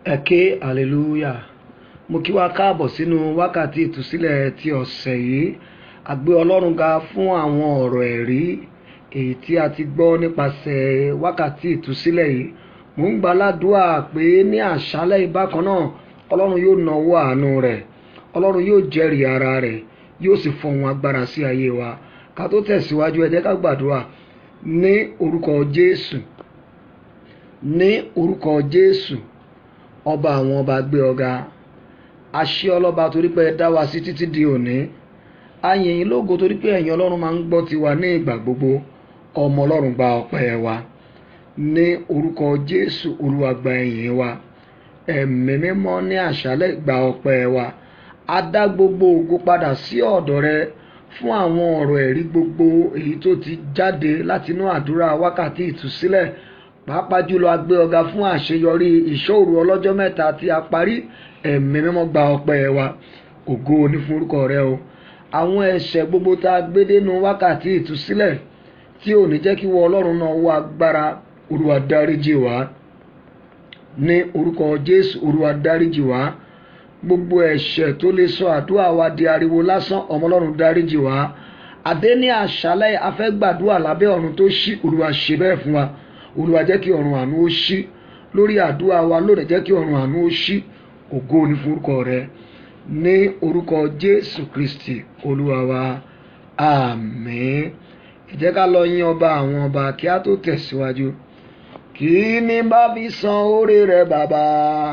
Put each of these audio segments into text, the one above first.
ẹ ké hallelujah mo kí wa káàbọ̀ sínú wákàtí ìtúsílẹ̀ ti ọ̀sẹ̀ yìí a gbé ọlọ́run ga fún àwọn ọ̀rọ̀ ẹ̀rí èyí tí a ti gbọ́ nípasẹ̀ wákàtí ìtúsílẹ̀ yìí mò ń gbàládùá pé ní àṣálẹ́ ìbákan náà ọlọ́run yóò nawọ́ àánú rẹ̀ ọlọ́run yóò jẹ́rìí ara rẹ̀ yóò sì fọhùn agbára sí ayé wa ká tó tẹ̀síwájú ẹ jẹ́ ká gbàdúrà ní orúkọ jésù ní orúkọ jésù ọba àwọn ọba gbé ọ̀gá àṣẹ ọlọ́ba torí pé ẹ dá wa sí títí di òní ayìn yín lógo torí pé ẹ̀yin ọlọ́run máa ń gbọ́ tiwa ní ìgbà gbogbo ọmọ ọlọ́run gba ọpẹ́ wa ní orúkọ jésù olúwa gba ẹ̀yìn wa ẹ̀mí mímọ́ ní àṣálẹ́ gba ọpẹ́ wa a dá gbogbo ògo padà sí ọ̀dọ̀ rẹ fún àwọn ọ̀rọ̀ ẹ̀rí gbogbo èyí tó ti jáde látinú àdúrà wákàtí ìtúsílẹ̀ pàápàá jùlọ a gbé ọ̀gá fún àṣeyọrí ìṣòro ọlọ́jọ́ mẹ́ta tí a parí ẹ̀mí mímọ́ gba ọpẹ́ wa ògo ní fún orúkọ rẹ o àwọn ẹ̀ṣẹ̀ gbogbo tá a gbé dénú wákàtí ìtúsílẹ̀ tí ò ní jẹ́ kí wọ́n ọlọ́run náà wọ agbára olúwa dáríjì wá ní orúkọ jésù olúwa dáríjì wá gbogbo ẹ̀ṣẹ̀ tó lè sọ àdúrà wa di ariwo lásán ọmọ ọlọ́run dáríjì wá àdé ní àṣálẹ́ afẹ́gbàdúrà lábẹ́ ọ̀run tó ṣí olúwa ṣe bẹ́ẹ̀ fún wa olúwa jẹ́ kí ọ̀run àánú ó ṣí lórí àdúrà wa lónìí jẹ́ kí ọ̀run àánú ó ṣí ògo ní forúkọ rẹ ní orúkọ jésù kristi olúwa wa àmín ẹ jẹ́ ká lọ yìn ọba àwọn ọba kí a tó tẹ̀síwájú kí ni bá fi san oore rẹ bàbá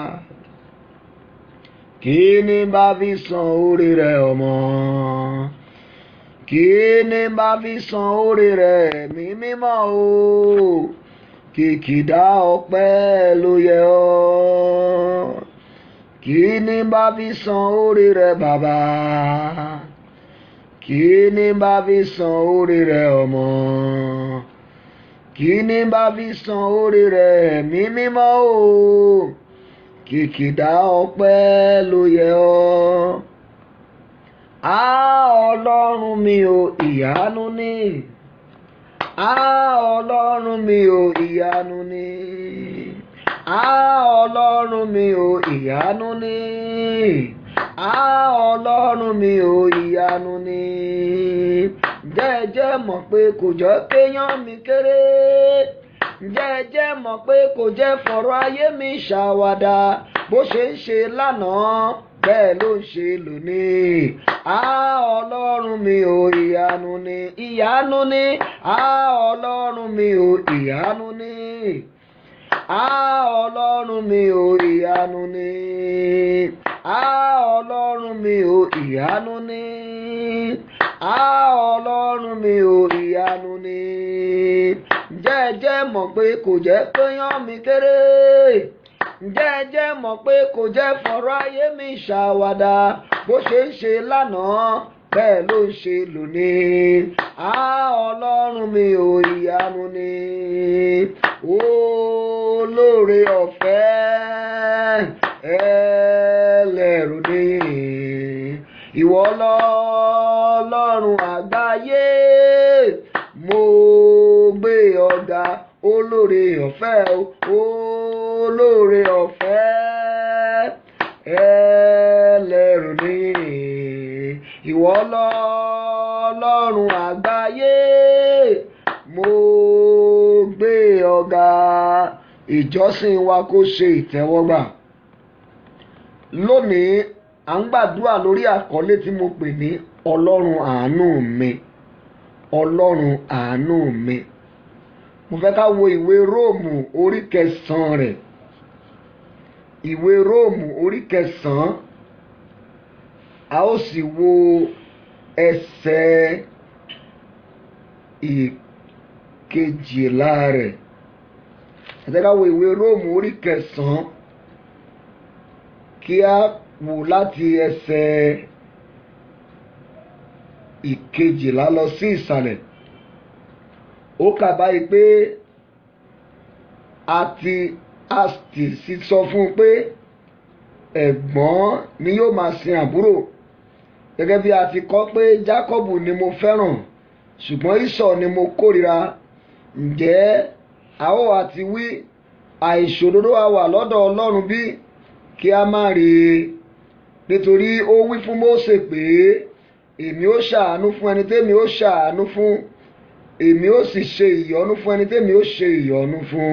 kí ni bá fi san oore rẹ ọmọ kí ni bá fi san oore rẹ ẹ̀mí mímọ́ o kìkìdá ọpẹ́ ló yẹ ọ́ kí ni bá fi san oore rẹ bàbá kí ni bá fi san oore rẹ ọmọ kí ni bá fi san oore rẹ ẹ̀mí mímọ́ o kìkìdá ọpẹ́ ló yẹ ọ́ á ọlọ́run mi ò ìyanu ní á ọlọ́run mi ò ìyanu ní á ọlọ́run mi ò ìyanu ní á ọlọ́run mi ò ìyanu ní jẹ́jẹ́ mọ̀ pé kò jọ kéèyàn mi kéré jẹ́jẹ́ mọ̀ pé kò jẹ́ fọ̀rọ̀ ayé mi ṣàwàdà bó ṣe ń ṣe lánàá bẹ́ẹ̀ ló ń ṣe lónìí á ọlọ́run mi ò ìyanu ní ìyanu ní á ọlọ́run mi ò ìyanu ní á ọlọ́run mi ò ìyanu ní á ọlọ́run mi ò ìyanu ní á ọlọ́run mi ò ìyanu ní jẹ́jẹ́ mọ̀ pé kò jẹ́ pé yán mi kéré jẹ́jẹ́ mọ̀ pé kò jẹ́ fọ̀rọ̀ ayé mi ṣàwàdà bó ṣe ń ṣe lánàá bẹ́ẹ̀ ló ń ṣe lónìí á ọlọ́run mi ò ìyanu ni olóore ọ̀fẹ́ ẹlẹ́rù ni ìwọ lọ́lọ́run àgbáyé mo gbé ọ̀gá olóore ọ̀fẹ́ olóore ọ̀fẹ́ ẹlẹ́rù ni ìwọ lọ́lọ́run àgbáyé mo gbé ọ̀gá ìjọsìn wa kó ṣe ìtẹ́wọ́gbà lónìí à ń gbàdúrà lórí àkọlé tí mo pè ní ọlọ́run àánú mi ọlọ́run àánú mi mo fẹ́ ká wo ìwé róòmù orí kẹsàn-án rẹ̀ ìwé róòmù orí kẹsàn-án a ó sì wo ẹsẹ̀ ìkejìlá rẹ̀ ẹ jẹ́ ká wo ìwé róòmù orí kẹsàn-án kí a wò láti ẹsẹ̀ ìkejìlá lọ sí ìsàlẹ̀ ó kà báyìí pé a ti a ti sì sọ fún un pé ẹ̀gbọ́n ni yóò máa sin àbúrò gẹ́gẹ́ bí a ti kọ́ pé Jákọ́bù ni mo fẹ́ràn ṣùgbọ́n Ísọ̀ ni mo kórìíra ǹjẹ́ a ó àti wí àìṣòdodo a wà lọ́dọ̀ Ọlọ́run bí kí a má rí i nítorí ó wí fún Mósè pé èmi ó ṣàánú fún ẹni tẹ́mi ó ṣàánú fún èmi ó sì ṣe ìyọ́nú fún ẹni tẹ́mi ó ṣe ìyọ́nú fún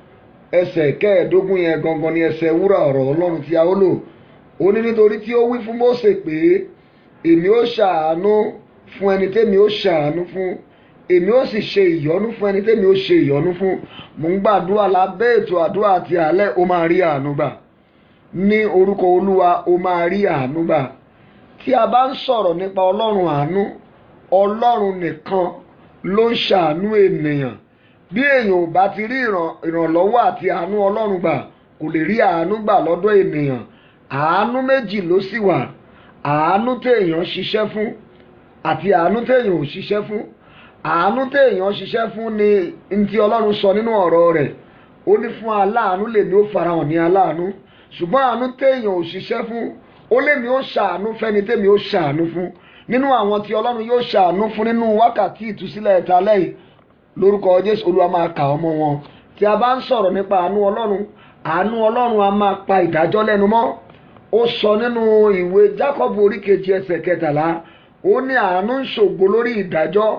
ẹsẹ̀ kẹẹ̀ẹ́dógún yẹn gangan ni ẹsẹ̀ wúrà ọ̀rọ̀ Ọlọ́run tí a ó lò ó ní nítorí tí ó wí fún Mósè pé èmi ó ṣàánú fún ẹni tẹ́mi ó ṣàánú fún èmi ó sì ṣe ìyọ́nú fún ẹni tẹ́mi ó ṣe ìyọ́nú fún mò ń gbàdúrà lábẹ́ ètò àdúrà àti àlẹ́ ó máa rí àánú gbà ní orúkọ Olúwa ó máa rí àánú gbà tí a bá ń sọ̀rọ̀ nípa Ọlọ́run àánú Ọlọ́run nìkan ló ń ṣàánú ènìyàn bí èèyàn ò bá ti rí ìrànlọ́wọ́ àti àánú Ọlọ́run gbà kò lè rí àánú gbà lọ́dọ̀ ènìyàn àánú méjì ló sì wà àánú téèyàn ṣiṣẹ́ fún àti àánú téèyàn ò ṣiṣẹ́ fún àánú téèyàn ṣiṣẹ́ fún ni ntí Ọlọ́run sọ nínú ọ̀rọ̀ rẹ̀ ó ní fún aláàánú lèmi ó farahàn ní aláàánú ṣùgbọ́n àánú téèyàn ò ṣiṣẹ́ fún ó lèmi ó ṣàánú fẹ́ni tèmi ó ṣàánú fún nínú àwọn tí Ọlọ́run yóò ṣàánú fún nínú wákàtí ìtúsílẹ̀ ẹ̀ta lẹ́yìn lórúkọ Jésù Olúwa máa kà ọmọ wọn tí a bá ń sọ̀rọ̀ nípa àánú Ọlọ́run àánú Ọlọ́run a máa pa ìdájọ́ lẹ́nu mọ́ ó sọ nínú ìwé Jákọ́bù oríkejì ẹsẹ̀ kẹtàlá ó ní àánú ń ṣògo lórí ìdájọ́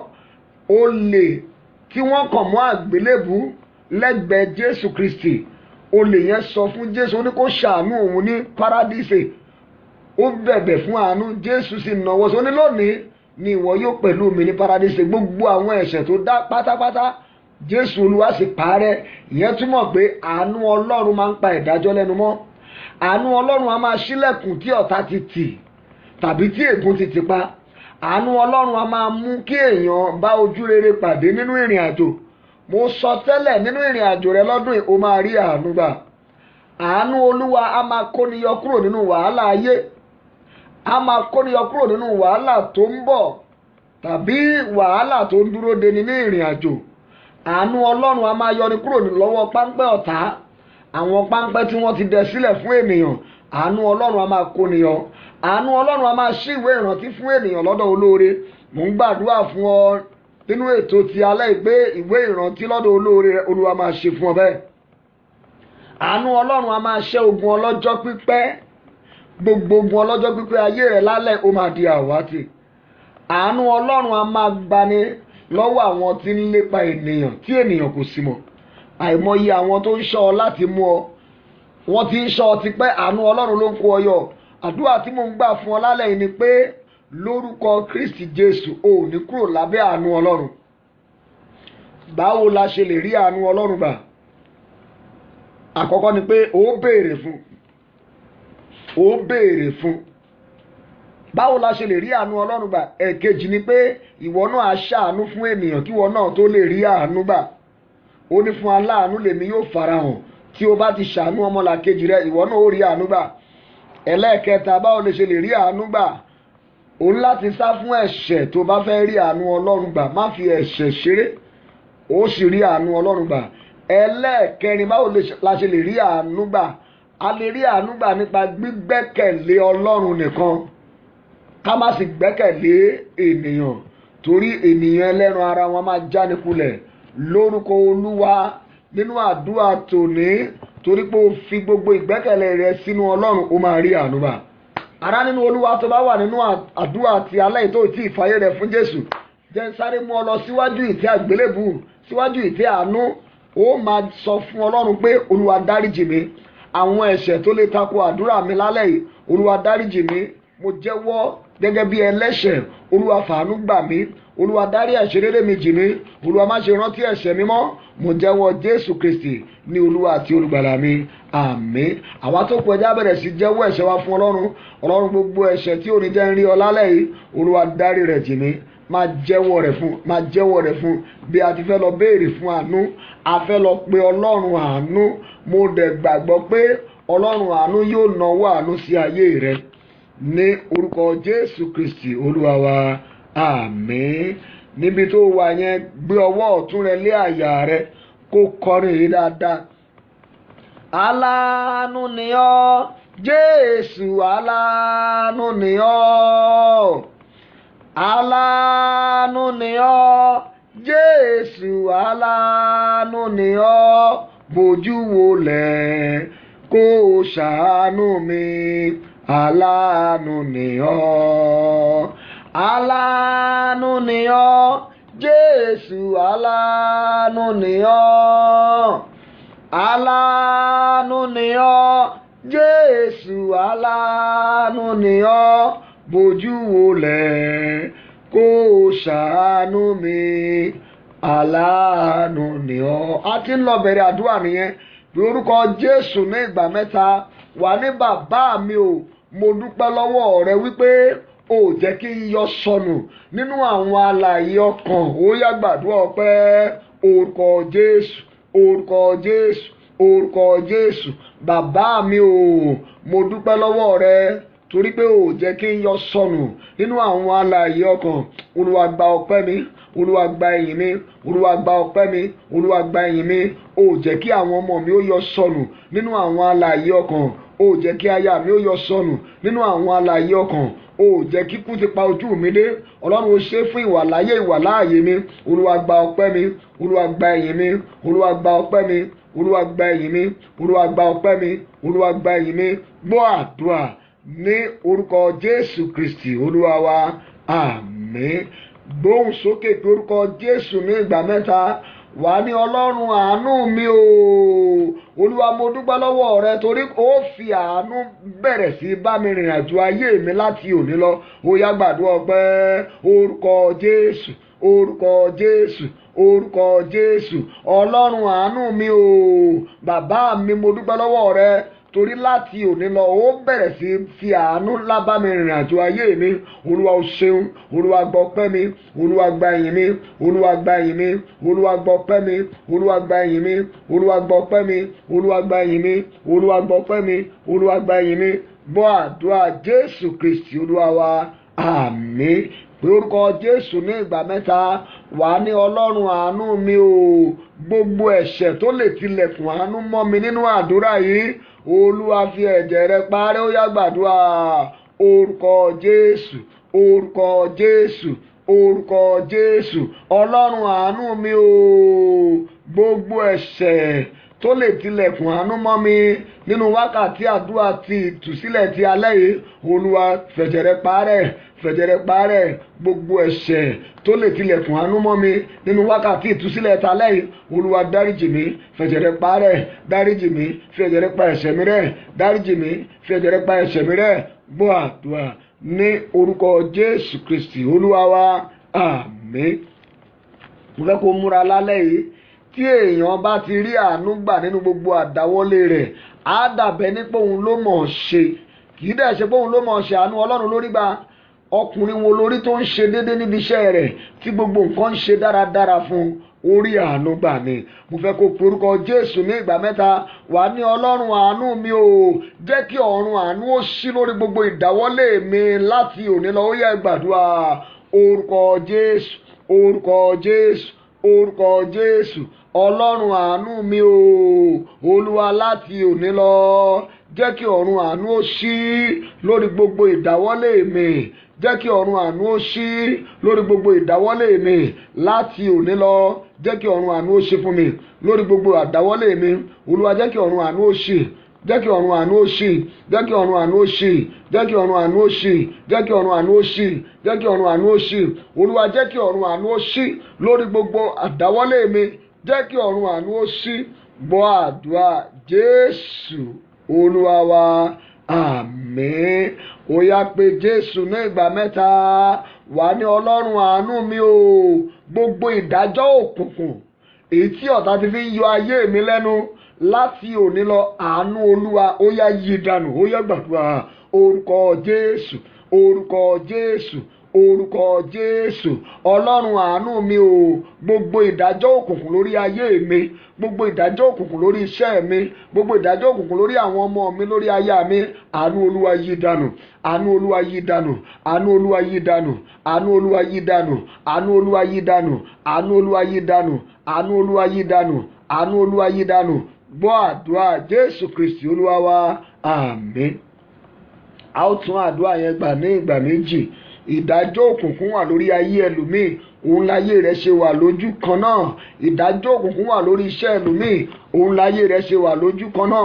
olè tí wọ́n kàn mọ́ àgbélébù lẹ́gbẹ̀ẹ́ Jésù Kristi olè yẹn sọ fún Jésù ó ní kó ṣàánú òun ní paradíṣe ó bẹ̀bẹ̀ fún àánú Jésù sì náwó sọ ní lónìí ni ìwọ yóò pẹ̀lú mi ní paradíṣe gbogbo àwọn ẹ̀ṣẹ̀ tó dá pátápátá Jésù Olúwa sì parẹ́ ìyẹn túmọ̀ pé àánú Ọlọ́run máa ń pa ìdájọ́ lẹ́nu mọ́ àánú Ọlọ́run a máa ṣílẹ̀kùn tí ọ̀tá ti tì tàbí tí ègún ti tì pa àánú ọlọ́run a máa mú kí èèyàn bá ojú rere pàdé nínú ìrìn àjò mo sọ tẹ́lẹ̀ nínú ìrìn àjò rẹ lọ́dún yìí o máa rí àánú gbà àánú olúwa a máa kóni yọ kúrò nínú wàhálà ayé a máa kóni yọ kúrò nínú wàhálà tó ń bọ̀ tàbí wàhálà tó ń dúró deni ní ìrìn àjò àánú ọlọ́run a máa yọni kúrò lọ́wọ́ páńpẹ́ ọ̀tá àwọn páńpẹ́ tí wọ́n ti dẹ sílẹ̀ fún ènìyàn àánú ọlọ́run a máa kóni yọ àánú ọlọ́run a máa ṣí ìwé ìrántí fún ènìyàn lọ́dọ̀ olóore mò ń gbàdúrà fún ọ nínú ètò ti alẹ́ ìgbé ìwé ìrántí lọ́dọ̀ olóore olúwa máa ṣe fún ọ bẹ́ẹ̀ àánú ọlọ́run a máa ṣẹ́ ogun ọlọ́jọ́ pípẹ́ gbogbo ogun ọlọ́jọ́ pípẹ́ ayé rẹ̀ lálẹ́ ó máa di àwátì àánú ọlọ́run a máa gbani lọ́wọ́ àwọn tí ń lépa ènìyàn tí ènìyàn kò sì mọ̀ àìmọye àwọn tó ń ṣọ́ ọ láti mú ọ wọ́n ti ń ṣọ́ ọ tipẹ́ àánú ọlọ́run ló ń kó ọ yọ àdúrà tí mò ń gbà fún ọ lálẹ́ yìí ni pé lórúkọ Kristi Jésù ò ní kúrò lábẹ́ àánú Ọlọ́run báwo la ṣe lè rí àánú Ọlọ́run gbà àkọ́kọ́ ni pé ó béèrè fún ó béèrè fún báwo la ṣe lè rí àánú Ọlọ́run gbà ẹ̀kejì ni pé ìwọ náà á ṣàánú fún ènìyàn kí ìwọ náà tó lè rí àánú gbà ó ní fún aláàánú lèmi yóò farahàn tí o bá ti ṣàánú ọmọlàkejì rẹ ìwọ náà ó rí àánú gbà ẹlẹ́ẹ̀kẹta báwo lè ṣe lè rí àánú gbà o ní láti sá fún ẹ̀ṣẹ̀ tó bá fẹ́ rí àánú ọlọ́run gbà má fi ẹ̀ṣẹ̀ ṣeré ó sì rí àánú ọlọ́run gbà ẹlẹ́ẹ̀kẹrin báwo la ṣe lè rí àánú gbà a lè rí àánú gbà nípa gbígbẹ́kẹ̀lé ọlọ́run nìkan ká má sì gbẹ́kẹ̀lé ènìyàn torí ènìyàn ẹlẹ́ran ara wọn máa jánikulẹ̀ lórúkọ olúwa nínú àdúrà tòní torí pé o fi gbogbo ìgbẹ́kẹ̀lé rẹ sínú ọlọ́run ó máa rí àánú gbà ará nínú olúwa tó bá wà nínú àdúrà ti alẹ́ tó tí ìfàyè rẹ̀ fún jésù jẹ́ ń sáré mú ọ lọ síwájú ìtẹ́ àgbélébù síwájú ìtẹ́ àánú ó máa sọ fún ọlọ́run pé olúwa dáríjì mi àwọn ẹ̀ṣẹ̀ tó lè tako àdúrà mi lálẹ́ yìí olúwa dáríjì mi mo jẹ́wọ́ gẹ́gẹ́ bí ẹlẹ́ṣẹ̀ olúwa fàánú gbà mí olúwa dárí ẹ̀ṣẹ̀ rere mi jì mí olúwa má ṣe rántí ẹ̀ṣẹ̀ mi mọ́ mo jẹ́wọ́ jésù kristi ní olúwa àti olùgbàlà mi àmín àwa tó pọ̀ ẹja bẹ̀rẹ̀ sí jẹ́wọ́ ẹ̀ṣẹ̀ wa fún ọlọ́run ọlọ́run gbogbo ẹ̀ṣẹ̀ tí òní jẹ́ ń rí ọ lálẹ́ yìí olúwa dárí rẹ̀ jì mí máa jẹ́wọ́ rẹ̀ fún máa jẹ́wọ́ rẹ̀ fún bí a ti fẹ́ lọ béèrè fún àánú a fẹ́ lọ pe ọlọ́run àánú mo dẹ̀ gbàgbọ́ pé ọlọ́run àánú yóò nawọ́ àánú sí ayé rẹ ní orúkọ jésù kristi olúwa wa àmín níbi tó wà yẹn gbé ọwọ́ ọ̀tún rẹ lé àyà rẹ kó kọrin yìí dáadáa. aláàánú ni ọ́ jésù aláàánú ni ọ́ aláàánú ni ọ́ jésù aláàánú ni ọ́ bójú wọlẹ̀ kó o ṣàánú mi aláàánú ni ọ́ aláàánú ni ọ́ jésù aláàánú ni ọ́ aláàánú ni ọ́ jésù aláàánú ni ọ́ bójú wòlẹ̀ kó o ṣàánú mi aláàánú ni ọ́ a ti ń lọ bẹ̀rẹ̀ àdúrà nìyẹn lórúkọ jésù ní ìgbà mẹ́ta wà ní bàbá mi o mo dúpẹ́ lọ́wọ́ rẹ wípé o jẹ́ kí n yọ sọnù nínú àwọn alààyè ọkàn ó yá gbàdúrà ọpẹ́ orúkọ jésù orúkọ jésù orúkọ jésù bàbá mi o mo dúpẹ́ lọ́wọ́ rẹ torí pé o jẹ́ kí n yọ sọnù nínú àwọn alààyè ọkàn olúwa gba ọpẹ́ mi olúwa gba ẹ̀yìn mi olúwa gba ọpẹ́ mi olúwa gba ẹ̀yìn mi o jẹ́ kí àwọn ọmọ mi ó yọ sọnù nínú àwọn alààyè ọkàn o jẹ́ kí aya mi ó yọ sọnù nínú àwọn alààyè ọkàn o jẹ́ kí kú ti pa ojú mi dé ọlọ́run ó ṣe fún ìwà láyé ìwà láàyè mi olúwa gba ọpẹ́ mi olúwa gba ẹ̀yìn mi olúwa gba ọpẹ́ mi olúwa gba ẹ̀yìn mi olúwa gba ọpẹ́ mi olúwa gba ẹ̀yìn mi gbọ́ àdúrà ní orúkọ jésù kristi olúwa wa àmín gbóhùn sókè pé orúkọ jésù ní ìgbà mẹ́ta wà ní ọlọ́run àánú mi o olúwa mo dúpẹ́ lọ́wọ́ rẹ torí ó fi àánú bẹ̀rẹ̀ sí bá mi rìnrìn àjò ayé mi láti òní lọ ó yá gbàdúrà ọpẹ́ orúkọ jésù orúkọ jésù orúkọ jésù ọlọ́run àánú mi o bàbá mi mo dúpẹ́ lọ́wọ́ rẹ torí láti òní lọ ó bẹ̀rẹ̀ sí fi àánú ńlá bá mi rìnrìn àjò ayé mi olúwa o ṣeun olúwa gbọ́ pẹ́ mi olúwa gba ìyìn mi olúwa gba ìyìn mi olúwa gbọ́ pẹ́ mi olúwa gba ìyìn mi olúwa gbọ́ pẹ́ mi olúwa gba ìyìn mi olúwa gbọ́ pẹ́ mi olúwa gba ìyìn mi gbọ́ àdúrà jésù kristi olúwa wa àmín pé orúkọ jésù ní ìgbà mẹ́ta wà ní ọlọ́run àánú mi o gbogbo ẹ̀ṣẹ̀ tó lè tilẹ̀kùn àánú mọ́ mi nínú àdúrà yìí olúwa fi ẹ̀jẹ̀ rẹ parẹ́ ó yá gbàdúrà orúkọ jésù orúkọ jésù orúkọ jésù ọlọ́run àánú mi o gbogbo ẹ̀ṣẹ̀ tó lè tilẹ̀kùn àánú mọ́ mi nínú wákàtí àdúrà ti ìtúsílẹ̀ ti alẹ́ yìí olúwa fẹ̀jẹ̀ rẹ parẹ́ fẹ̀jẹ̀ rẹ parẹ́ gbogbo ẹ̀ṣẹ̀ tó lè tilẹ̀kùn àánú mọ́ mi nínú wákàtí ìtúsílẹ̀ ta lẹ́yìn olúwa dáríjì mi fẹ̀jẹ̀ rẹ parẹ́ dáríjì mi fẹ̀jẹ̀ rẹ pa ẹ̀ṣẹ̀ mi rẹ́ dáríjì mi fẹ̀jẹ̀ rẹ pa ẹ̀ṣẹ̀ mi rẹ́ gbọ́ àdúrà ní orúkọ jésù kristi olúwa wa àmín mo fẹ́ kó múra lálẹ́ yìí tí èèyàn bá ti rí àánú gbà nínú gbogbo àdáwọ́lé rẹ̀ á dàbẹ́ ní pé òun ló mọ̀ ọ́ ṣe kì í dẹ̀ ṣe pé òun ló mọ̀ ọ́ ṣe àánú ọlọ́run lórí gbà ọkùnrin wo lórí tó ń ṣe déédéé níbi iṣẹ́ rẹ̀ tí gbogbo nǹkan ń ṣe dáradára fún orí àánú gbà ni mo fẹ́ kó porúkọ jésù ní ìgbà mẹ́ta wà ní ọlọ́run àánú mi o jẹ́ kí ọ̀run àánú ó ṣí lórí gbogbo ìdáwọ́lé mi láti òní lọ ó yẹ gbàdúrà orúkọ jésù orúkọ jésù orúkọ jésù ọlọ́run àánú mi o olúwa láti òní lọ jẹ́ kí ọ̀run àánú ó ṣí lórí gbogbo ìdáwọ́lé mi jẹ́ kí ọ̀run àánú ó ṣí lórí gbogbo ìdáwọ́lé mi láti òní lọ jẹ́ kí ọ̀run àánú ó ṣí fún mi lórí gbogbo àdáwọ́lé mi olúwa jẹ́ kí ọ̀run àánú ó ṣí jẹ́ kí ọ̀run àánú ó ṣí jẹ́ kí ọ̀run àánú ó ṣí jẹ́ kí ọ̀run àánú ó ṣí jẹ́ kí ọ̀run àánú ó ṣí jẹ́ kí ọ̀run àánú ó ṣí olúwa jẹ́ kí ọ̀run àánú ó ṣí lórí gbogbo àdáwọ́lé mi jẹ́ kí ọ̀run àánú ó ṣí gbọ́ àdúrà jésù olúwa wa àmín ó yá pé jésù ní ìgbà mẹ́ta wà ní ọlọ́run àánú mi o gbogbo ìdájọ́ òkùnkùn èyí tí ọ̀tá ti fi ń yọ ayé mi lẹ́nu láti òní lọ àánú olúwa ó yá yí dànù ó yá gbàdúrà orúkọ jésù orúkọ jésù orúkọ jésù ọlọ́run àánú mi o gbogbo ìdájọ́ òkùnkùn lórí ayé mi gbogbo ìdájọ́ òkùnkùn lórí iṣẹ́ mi gbogbo ìdájọ́ òkùnkùn lórí àwọn ọmọ mi lórí aya mi àánú olúwa yí dànù àánú olúwa yí dànù àánú olúwa yí dànù àánú olúwa yí dànù àánú olúwa yí dànù àánú olúwa yí dànù àánú olúwa yí dànù àánú olúwa yí dànù gbọ́ àdúrà jésù kristi olúwa wa àmín a ó tún àdúrà yẹn gbà ní ìgbà méjì ìdájọ́ òkùnkùn wà lórí ayé ẹlòmíì òun láyé rẹ̀ ṣe wà lójú kan náà ìdájọ́ òkùnkùn wà lórí iṣẹ́ ẹlòmíì òun láyé rẹ̀ ṣe wà lójú kan náà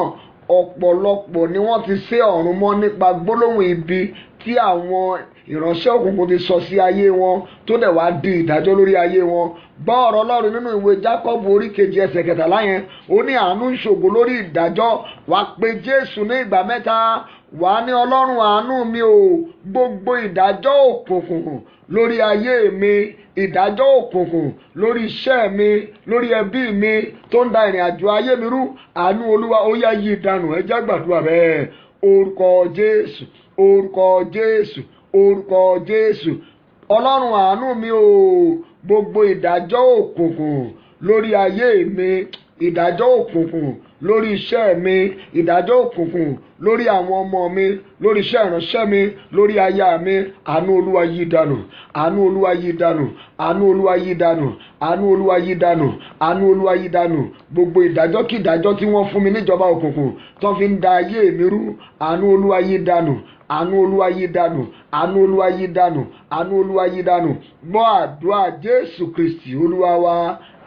ọ̀pọ̀lọpọ̀ ni wọ́n ti sé ọ̀run mọ́ nípa gbólóhùn ibi tí àwọn ìránṣẹ́ òkùnkùn ti sọ sí ayé wọn tó dẹ̀ wá di ìdájọ́ lórí ayé wọn gbọ́ ọ̀rọ̀ ọlọ́run nínú ìwé Jákọ́bù orí kejì ẹsẹ̀ kẹtàlá yẹn ó ní àánú ń ṣògo lórí ìdájọ́ wàá pe Jésù ní ìgbà mẹ́ta wàá ní ọlọ́run àánú mi o gbogbo ìdájọ́ òkùnkùn lórí ayé mi ìdájọ́ òkùnkùn lórí iṣẹ́ mi lórí ẹbí mi tó ń da ìrìn àjò ayé mi rú àánú olúwa ó yá yí ìdànù ẹ jẹ́ gbàdúrà bẹ́ẹ̀ orúkọ Jésù orúkọ Jésù orúkọ Jésù ọlọ́run àánú mi o gbogbo ìdájọ́ òkùnkùn lórí ayé mi ìdájọ́ òkùnkùn lórí iṣẹ́ mi ìdájọ́ òkùnkùn lórí àwọn ọmọ mi lórí iṣẹ́ ìránṣẹ́ mi lórí aya mi àánú olúwa yí dànù àánú olúwa yí dànù àánú olúwa yí dànù àánú olúwa yí dànù àánú olúwa yí dànù gbogbo ìdájọ́ kí ìdájọ́ tí wọ́n fún mi níjọba òkùnkùn tó fi ń da ayé mi rú àánú olúwa yí dànù àánú olúwa yí dànù àánú olúwa yí dànù àánú olúwa yí dànù gbọ́ àdúrà jésù kristi olúwa wa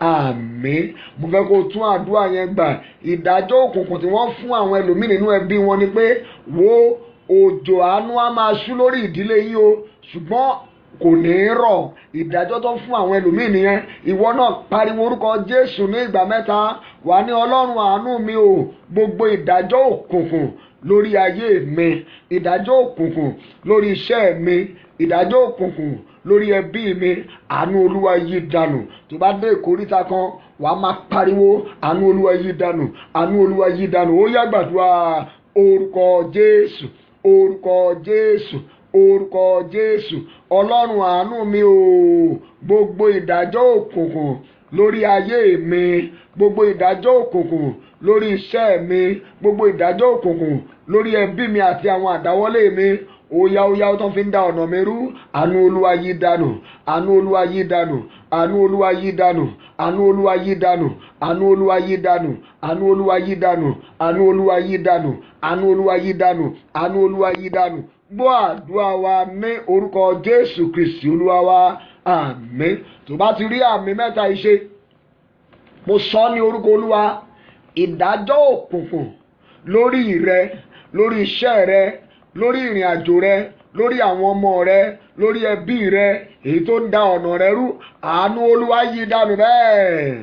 àmín mo fẹ́ kó tún àdúrà yẹn gbà ìdájọ́ òkùnkùn tí wọ́n fún àwọn ẹlòmíì nínú ẹbí wọn ni pé wo òjò àánú á máa ṣú lórí ìdílé yín o ṣùgbọ́n kò ní í rọ̀ ìdájọ́ tó fún àwọn ẹlòmíì nìyẹn ìwọ náà pariwo orúkọ jésù ní ìgbà mẹ́ta wà ní ọlọ́run àánú mi o gbogbo ìdájọ́ òkùnkùn lórí ayé mi ìdájọ́ òkùnkùn lórí iṣẹ́ mi ìdájọ́ òkùnkùn lórí ẹbí mi àánú olúwa yí dànù tó bá dé ìkóríta kan wàá máa pariwo àánú olúwa yí dànù àánú olúwa yí dànù ó yá gbàdúrà orúkọ jésù orúkọ jésù orúkọ jésù ọlọ́run àánú mi o gbogbo ìdájọ́ òkùnkùn lórí ayé mi gbogbo ìdájọ́ òkùnkùn lórí iṣẹ́ mi gbogbo ìdájọ́ òkùnkùn lórí ẹbí mi àti àwọn àdáwọ́lé mi óyá óyá ó tán fi ń da ọ̀nà mi rú àánú olúwa yí dànù àánú olúwa yí dànù àánú olúwa yí dànù àánú olúwa yí dànù àánú olúwa yí dànù àánú olúwa yí dànù àánú olúwa yí dànù àánú olúwa yí dànù àánú olúwa yí dànù gbọ́ àdúrà wa ní orúkọ jésù kristi olúwa wa àmín tó bá ti rí àmì mẹ́ta ìṣe mo sọ ní orúkọ olúwa ìdájọ́ òkùnkùn lórí rẹ lórí iṣẹ́ rẹ lórí ìrìn àjò rẹ lórí àwọn ọmọ rẹ lórí ẹbí rẹ èyí tó ń da ọ̀nà rẹ rú àánú olúwa yí dànù bẹ́ẹ̀.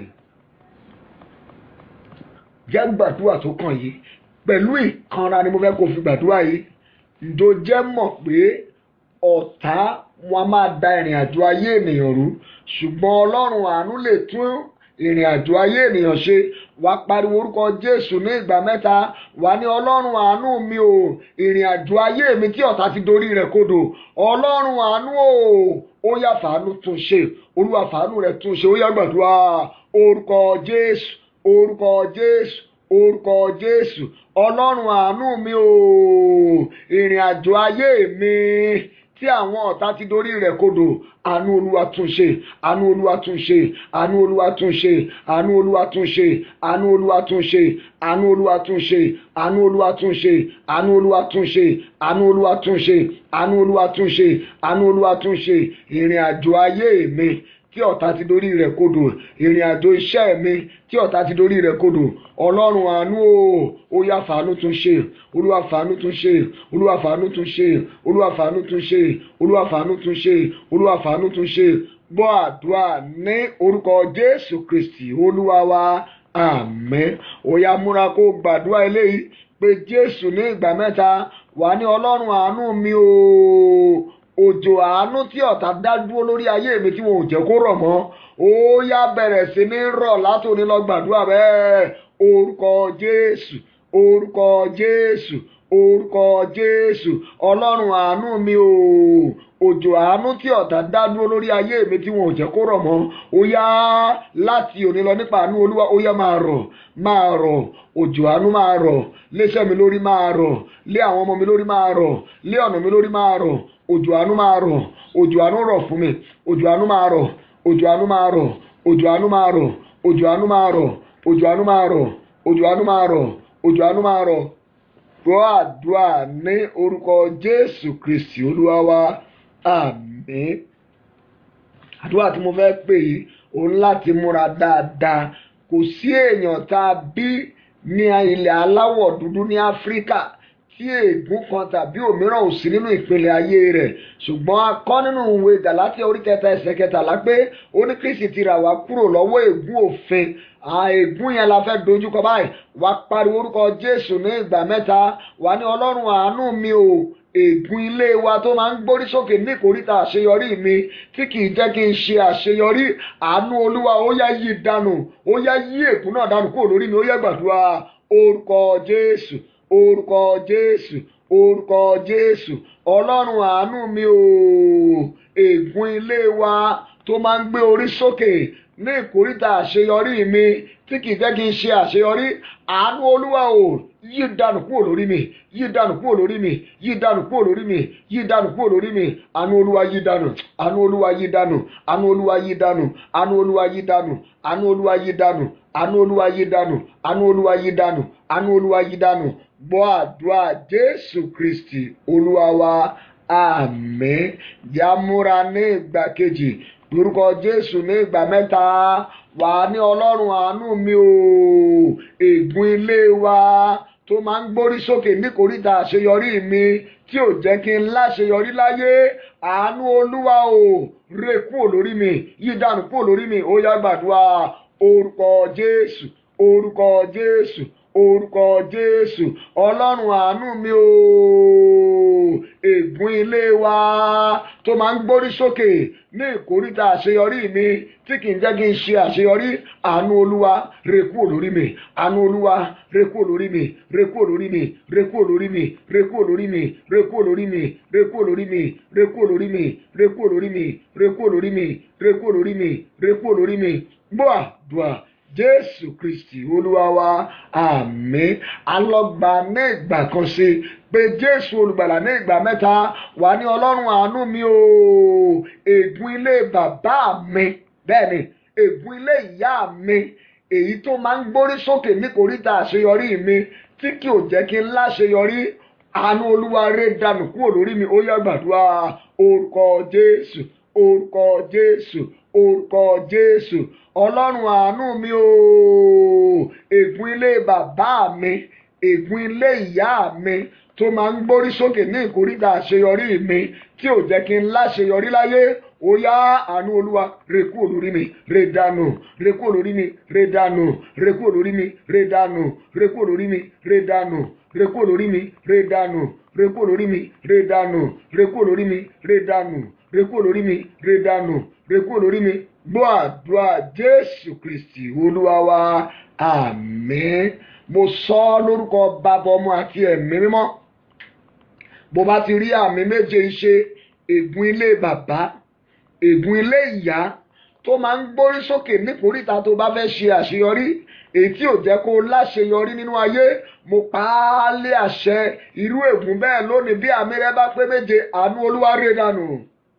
jẹ́ gbàdúrà tó kàn yìí pẹ̀lú ìkanra ni mo fẹ́ kó fi gbàdúrà yìí ǹjọ́ jẹ́ mọ̀ pé ọ̀tá wọn a máa da ìrìn àjò ayé ènìyàn rú ṣùgbọ́n ọlọ́run àánú lè tún ìrìn àjò ayé ènìyàn ṣe wà pariwo orúkọ jésù ní ìgbà mẹ́ta wà ní ọlọ́run àánú mi o ìrìn àjò ayé mi tí ọ̀tá ti dorí rẹ̀ kodò ọlọ́run àánú o ó yá fàánú tún ṣe olúwa fàánú rẹ̀ tún ṣe ó yá gbàdúrà orúkọ jésù orúkọ jésù orúkọ jésù ọlọ́run àánú mi o ìrìn àjò ayé mi tí àwọn ọ̀tá ti dorí rẹ̀ kodò àánú olúwa tún ṣe àánú olúwa tún ṣe àánú olúwa tún ṣe àánú olúwa tún ṣe àánú olúwa tún ṣe àánú olúwa tún ṣe àánú olúwa tún ṣe àánú olúwa tún ṣe àánú olúwa tún ṣe àánú olúwa tún ṣe àánú olúwa tún ṣe ìrìn àjò ayé mi tí ọ̀tá ti dorí rẹ̀ kodò ìrìn àjò iṣẹ́ mi tí ọ̀tá ti dorí rẹ̀ kodò ọlọ́run àánú o ó yá fàánú tún ṣe olúwa fàánú tún ṣe olúwa fàánú tún ṣe olúwa fàánú tún ṣe olúwa fàánú tún ṣe olúwa fàánú tún ṣe gbọ́ àdúrà ní orúkọ jésù kristi olúwa wa àmín ó yá múra kó gbàdúrà eléyìí pé jésù ní ìgbà mẹ́ta wà ní ọlọ́run àánú mi o òjò àánú tí ọ̀tá dá dúró lórí ayé mi tí wọn ò jẹ́ kó rọ̀ mọ́ ó yá bẹ̀rẹ̀ sí ní rọ̀ látòní lọ gbàdúrà bẹ́ẹ̀ orúkọ jésù orúkọ jésù orúkọ jésù ọlọ́run àánú mi o òjò àánú tí ọ̀tá dá dúró lórí ayé mi tí wọn ò jẹ́ kó rọ̀ mọ́ ó yá láti òní lọ nípa àánú olúwa ó yá máa rọ̀ máa rọ̀ òjò àánú máa rọ̀ léṣẹ́ mi lórí máa rọ̀ lé àwọn ọmọ mi lórí máa rọ̀ lé ọ̀nà mi lórí máa rọ̀ òjò àánú máa rọ̀ òjò àánú rọ̀ fún mi òjò àánú máa rọ̀ òjò àánú máa rọ̀ òjò àánú máa rọ̀ òjò àánú máa rọ̀ òjò àánú máa rọ̀ òjò àánú máa rọ̀ òjò àánú máa rọ̀ gbọ́ àdúrà ní orúkọ jésù kristi olúwa wa àmín àdúrà tí mo fẹ́ pè yìí òun láti múra dáadáa kò sí èèyàn tá a bí ní ilẹ̀ aláwọ̀ dúdú ní áfíríkà tí ègún kan tàbí òmíràn ò sí nínú ìpele ayé rẹ̀ ṣùgbọ́n a kọ́ nínú ìwé gàlátíà orí kẹta ẹsẹ̀ kẹtàlá pé ó ní kristi ti rà wá kúrò lọ́wọ́ ègún òfin ègún yẹn la fẹ́ dojúkọ báyìí wá pariwo orúkọ jésù ní ìgbà mẹ́ta wá ní ọlọ́run àánú mi o ègún ilé wa tó máa ń gbórí sókè ní ìkóríta àṣeyọrí mi tí kì í jẹ́ kí n ṣe àṣeyọrí àánú olúwa ó yá yí dànù ó yá yí ègún náà dànù kúrò lórí mi ó yá gbàdúrà orúkọ jésù orúkọ jésù orúkọ jésù ọlọ́run àánú mi o ègún ilé wa tó máa ń gbé orí sókè ní ìkóríta àṣeyọrí mi tí kì í jẹ́ kí n ṣe àṣeyọrí àánú olúwa o yí dànù kúrò lórí mi yí dànù kúrò lórí mi yí dànù kúrò lórí mi yí dànù kúrò lórí mi àánú olúwa yí dànù àánú olúwa yí dànù àánú olúwa yí dànù àánú olúwa yí dànù àánú olúwa yí dànù àánú olúwa yí dànù àánú olúwa yí dànù àánú olúwa yí dànù gbọ́ àdúrà jésù kristi olúwa wa àmín yàmúra ní ìgbà kejì lórúkọ jésù ní ìgbà mẹ́ta wà ní ọlọ́run àánú mi o ègún ilé wa tó máa ń gbórí sókè níkòríta àṣeyọrí mi tí ò jẹ́ kí n láṣeyọrí láyé àánú olúwa o ré kúrò lórí mi yí dànù kúrò lórí mi ó yá gbàdúrà orúkọ jésù orúkọ jésù orúkọ jésù ọlọ́run àánú mi o ègún ilé wa tó máa ń gbórí sókè ní ìkóríta àṣeyọrí mi tí kì í jẹ́ kí n ṣe àṣeyọrí àánú olúwa ré kúrò lórí mi àánú olúwa ré kúrò lórí mi ré kúrò lórí mi ré kúrò lórí mi ré kúrò lórí mi ré kúrò lórí mi ré kúrò lórí mi ré kúrò lórí mi ré kúrò lórí mi ré kúrò lórí mi ré kúrò lórí mi ré kúrò lórí mi gbọ́ àdúrà jésù kristi olúwa wa àmín alọgbà ní ìgbà kan sí pé jésù olùgbàlà ní ìgbà mẹ́ta wà ní ọlọ́run àánú mi o ègún ilé bàbá mi bẹ́ẹ̀ ni ègún ilé ìyá mi èyí tó máa ń gbórí sókè níkòríta àṣeyọrí mi tí kì ò jẹ́ kí n láṣeyọrí àánú olúwa ré dànù kúrò lórí mi ó yá gbàdúrà orúkọ jésù orúkọ jésù orúkọ jésù ọlọ́run àánú mi o ègún ilé bàbá mi ègún ilé ìyá mi tó máa ń gbórí sókè ní ìkóríta àṣeyọrí mi tí ò jẹ́ kí n láṣeyọrí láyé ó yá àánú olúwa ré kúrò lórí mi ré dànù ré kúrò lórí mi ré dànù ré kúrò lórí mi ré dànù ré kúrò lórí mi ré dànù ré kúrò lórí mi ré dànù ré kúrò lórí mi ré dànù ré kúrò lórí mi ré dànù ré kúrò lórí mi ré dànù ré kúrò lórí mi gbọ́ àdúrà jésù kristi olúwa wa àmín mo sọ ọ́ lórúkọ bàbá ọmọ àti ẹ̀mí mímọ́ bó bá ti rí àmì méje ṣe ègún ilé bàbá ègún ilé ìyá tó máa ń gbórí sókè nípòríta tó bá fẹ́ ṣe àṣeyọrí èyí tí ò jẹ́ kó láṣeyọrí nínú ayé mo pa á lé àṣẹ irú ègún bẹ́ẹ̀ lónìí bí àmì rẹ bá pé méje àánú olúwa rè dànù.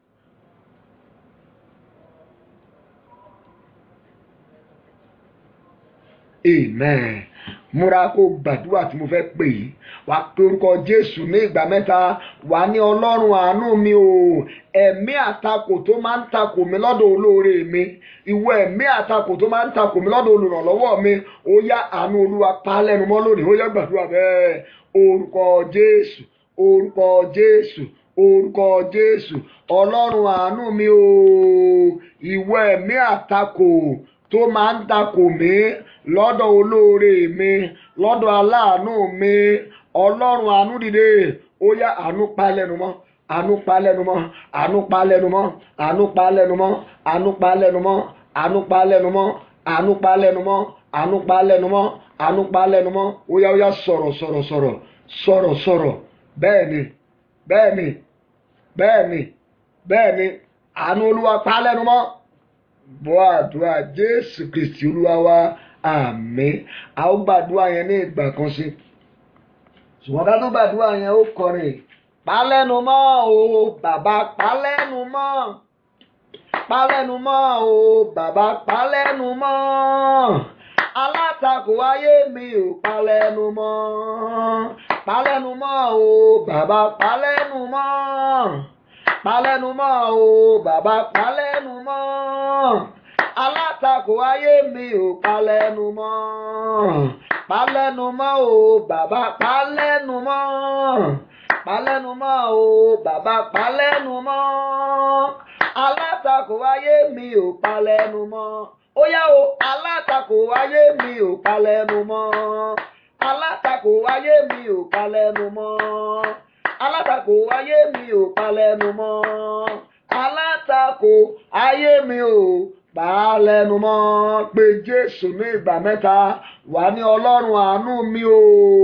amen múra kó gbàdúrà tí mo fẹ́ pè yìí wàá pe orúkọ jésù ní ìgbà mẹ́ta wàá ní ọlọ́run àánú mi o ẹ̀mí àtakò tó máa ń takò mí lọ́dọ̀ olóore mi ìwọ ẹ̀mí àtakò tó máa ń takò mí lọ́dọ̀ olùrànlọ́wọ́ mi ó yá àánú olúwa pa á lẹ́nu mọ́ lónìí ó yá gbàdúrà bẹ́ẹ̀ orúkọ jésù orúkọ jésù orúkọ jésù ọlọ́run àánú mi o ìwọ ẹ̀mí àtakò tó máa ń takò mí lọ́dọ̀ olóore mi lọ́dọ̀ aláàánú mi ọlọ́run àánú dìde ó yá àánú pa lẹ́nu mọ́ àánú pa lẹ́nu mọ́ àánú pa lẹ́nu mọ́ àánú pa lẹ́nu mọ́ àánú pa lẹ́nu mọ́ àánú pa lẹ́nu mọ́ àánú pa lẹ́nu mọ́ àánú pa lẹ́nu mọ́ àánú pa lẹ́nu mọ́ ó yá ó yá sọ̀rọ̀ sọ̀rọ̀ sọ̀rọ̀ sọ̀rọ̀ sọ̀rọ̀ bẹ́ẹ̀ ni bẹ́ẹ̀ ni bẹ́ẹ̀ ni bẹ́ẹ̀ ni àánú olúwa pa lẹ́nu mọ́ bọ́ àdúrà jésù kristi olúwa wa àmín a ó gbàdúrà yẹn ní ìgbà kan sí ṣùgbọ́n ká tó gbàdúrà yẹn ó kọrin palẹ́nu mọ́ o bàbá palẹ́nu mọ́ palẹ́nu mọ́ o bàbá palẹ́nu mọ́ alátakò ayé mi ò palẹ́nu mọ́ palẹ́nu mọ́ o bàbá palẹ́nu mọ́ palẹ́nu mọ́ o bàbá palẹ́nu mọ́ alátakò ayé mi ò palẹ́nu mọ́ palẹ́nu mọ́ o bàbá palẹ́nu mọ́ palẹ́nu mọ́ o bàbá palẹ́nu mọ́ alátakò ayé mi ò palẹ́nu mọ́ ó yá o alátakò ayé mi ò palẹ́nu mọ́ alátakò ayé mi ò palẹ́nu mọ́ alátakò ayé mi ò palẹ́nu mọ́ alátakò ayé mi ò palẹ́nu mọ́ pé Jésù ní ìgbà mẹ́ta wà ní Ọlọ́run àánú mi o